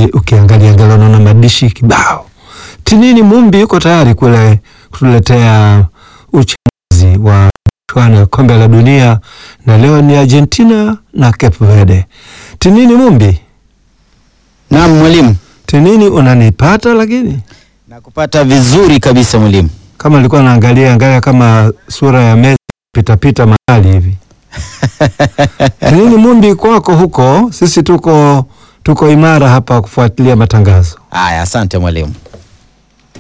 ukiangalia angalia unaona madishi kibao. Tinini Mumbi yuko tayari kule kutuletea uchambuzi wa michuano ya kombe la dunia, na leo ni Argentina na Cape Verde. Tinini Mumbi, Naam mwalimu, Tinini unanipata? Lakini nakupata vizuri kabisa mwalimu. kama nilikuwa naangalia angalia kama sura ya Messi pitapita mahali hivi. Tinini Mumbi, kwako huko, sisi tuko tuko imara hapa kufuatilia matangazo. Aya, asante mwalimu.